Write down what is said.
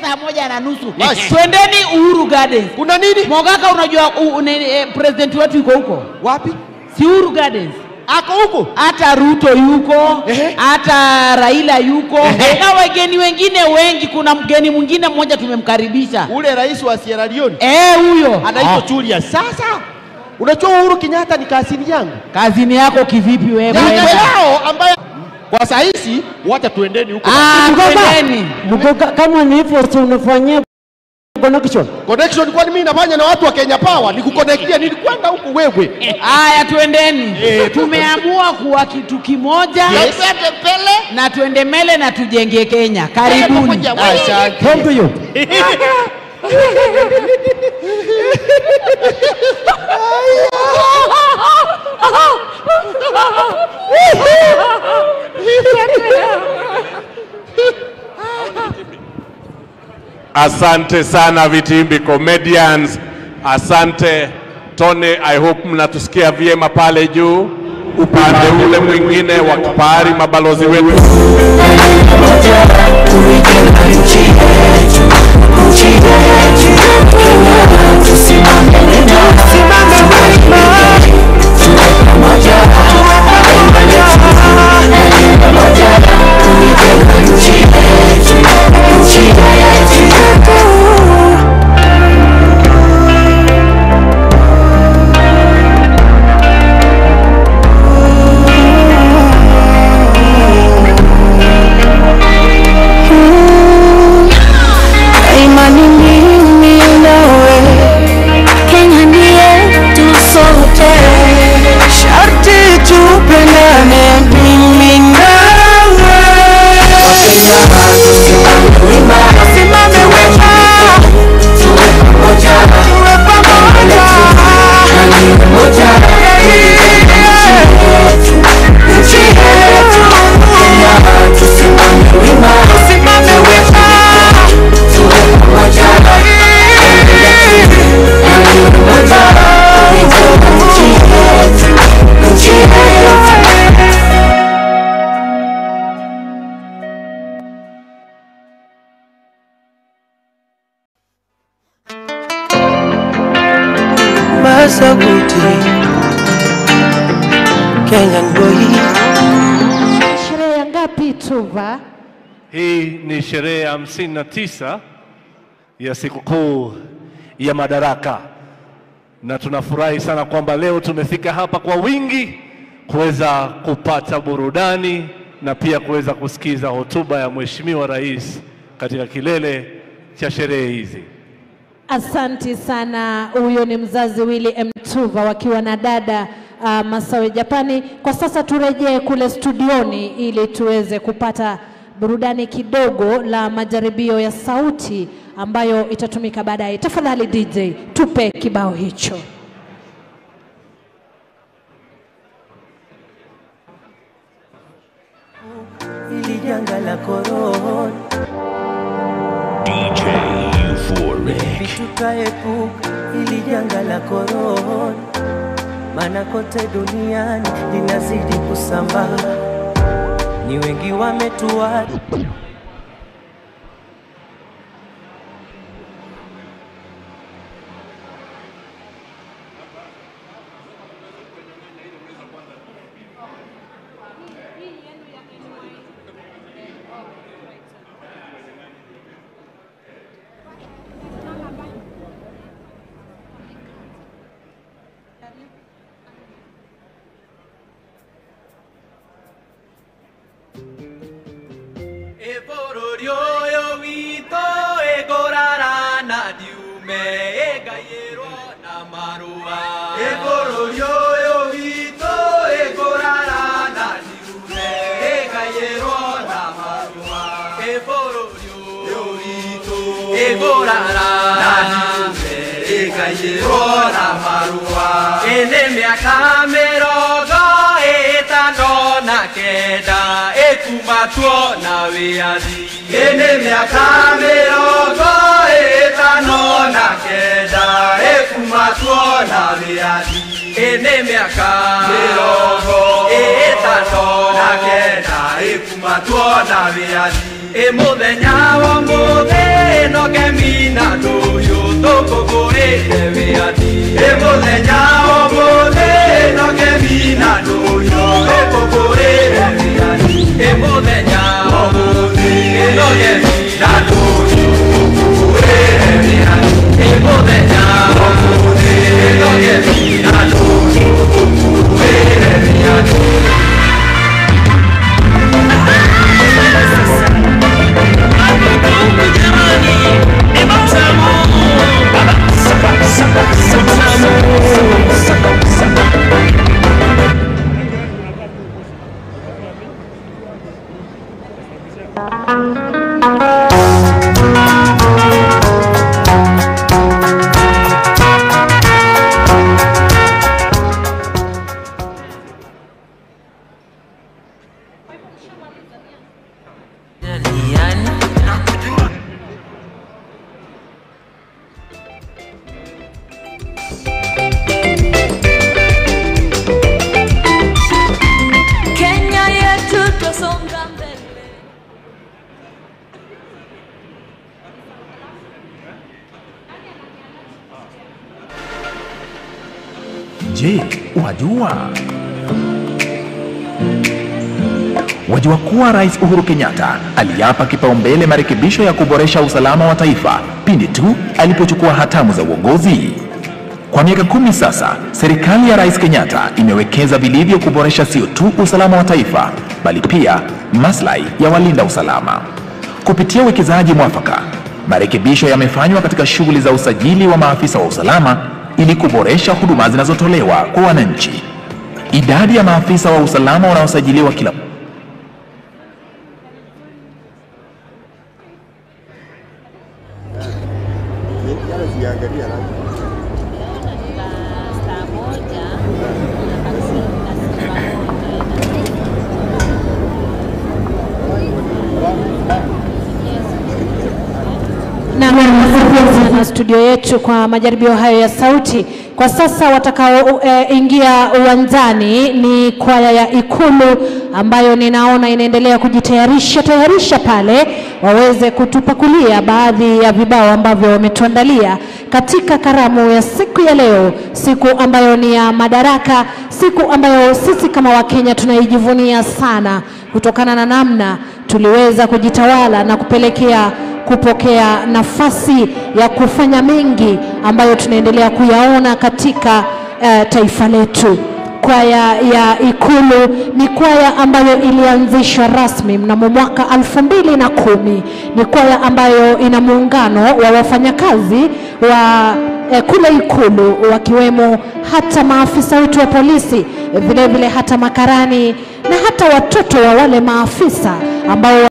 saa moja na nusu. Basi. Twendeni Uhuru Gardens. Kuna nini? Mogaka, unajua u, une, eh, president wetu yuko huko, Wapi? si Uhuru Gardens Ako huko? hata Ruto yuko, Ehe. hata Raila yuko Ehe. na wageni wengine wengi. Kuna mgeni mwingine mmoja tumemkaribisha, Ule rais wa Sierra Leone eh, huyo anaitwa Ah, Julius. Sasa unajua Uhuru Kenyatta ni kasini yangu. kazini yako kivipi wewe? Nyanya Brenda? yao ambaye kwa saa hizi wacha tuendeni huko. Ah, Mgoga, twendeni. mgoga, kama ni hivyo si unafanyia connection. Connection kwani mimi nafanya na watu wa Kenya Power nikukonektia nilikwenda huko wewe. Haya, twendeni. Eh, Tumeamua kuwa kitu kimoja Yes. na tuende mbele na tujenge Kenya. Karibuni. Asante. Home to you. Asante sana Vitimbi Comedians, asante Tony. I hope mnatusikia vyema pale juu, upande ule mwingine wa kipahari, mabalozi wetu Imani mimi nawe, Kenya ni yetu sote, sharti tupendane mimi nawe. Tusimame wima, tuwe pamoja, nchi yetu, tusimame wima Masaguti Kenyan boy Sherehe ya ngapi Tuva? Hii ni sherehe ya hamsini na tisa ya sikukuu ya Madaraka, na tunafurahi sana kwamba leo tumefika hapa kwa wingi kuweza kupata burudani na pia kuweza kusikiza hotuba ya Mheshimiwa Rais katika kilele cha sherehe hizi. Asanti sana. Huyo ni mzazi Willy M. Tuva wakiwa na dada uh, Masawe Japani. Kwa sasa turejee kule studioni ili tuweze kupata burudani kidogo la majaribio ya sauti ambayo itatumika baadaye. Tafadhali DJ, tupe kibao hicho. ili janga la korona DJ Euphoric. tukaepuka ili janga la korona, maana kote duniani linazidi kusambaa, ni wengi wametuacha Ebũrũri ũyũ witũ ĩkũrarana ndiume ĩngaĩrwo na marũa Ebũrũri ũyũ witũ ĩkũrarana ndiume ĩngaĩrwo na marũa Ebũrũri ũyũ witũ ĩkũrarana ndiume ĩngaĩrwo na marũa Ĩnĩ mĩaka mĩrongo ĩtano na kenda ĩkumatwo na wĩathi ĩnĩ mĩaka mĩrongo ĩtano na kenda ĩkumatwo na wĩathi ĩnĩ mĩaka mĩrongo ĩtano na kenda ĩkumatwo na wĩathi ĩ mũthenya wa mũthĩ no mina ndũhiũ tũkũngũĩre wĩathi ĩ mũthenya ũmũthĩ ĩnoge mina ndũhiũ tũkũngũĩre wĩathi ĩ mũthenya ũmũthĩ ĩnoge mina ndũhiũ tũkũngũĩre wĩathi ĩ mũthenya ũmũthĩ ĩnoge mina ndũhiũ tũkũngũĩre wĩathi Kenya yetu twasonga mbele. Je, wajua wajua kuwa Rais Uhuru Kenyatta aliapa kipaumbele marekebisho ya kuboresha usalama wa taifa pindi tu alipochukua hatamu za uongozi. Kwa miaka kumi sasa, serikali ya Rais Kenyatta imewekeza vilivyo kuboresha sio tu usalama wa taifa, bali pia maslahi ya walinda usalama. Kupitia uwekezaji mwafaka, marekebisho yamefanywa katika shughuli za usajili wa maafisa wa usalama ili kuboresha huduma zinazotolewa kwa wananchi. Idadi ya maafisa wa usalama wanaosajiliwa kila na na- na studio yetu kwa majaribio hayo ya sauti. Kwa sasa watakaoingia uwanjani ni kwaya ya Ikulu ambayo ninaona inaendelea kujitayarisha tayarisha pale waweze kutupakulia baadhi ya vibao ambavyo wametuandalia katika karamu ya siku ya leo, siku ambayo ni ya Madaraka, siku ambayo sisi kama Wakenya tunaijivunia sana kutokana na namna tuliweza kujitawala na kupelekea kupokea nafasi ya kufanya mengi ambayo tunaendelea kuyaona katika uh, taifa letu. Kwaya ya Ikulu ni kwaya ambayo ilianzishwa rasmi mnamo mwaka alfu mbili na kumi. Ni kwaya ambayo ina muungano wa wafanyakazi wa eh, kule Ikulu wakiwemo hata maafisa wetu wa polisi, vilevile hata makarani na hata watoto wa wale maafisa ambao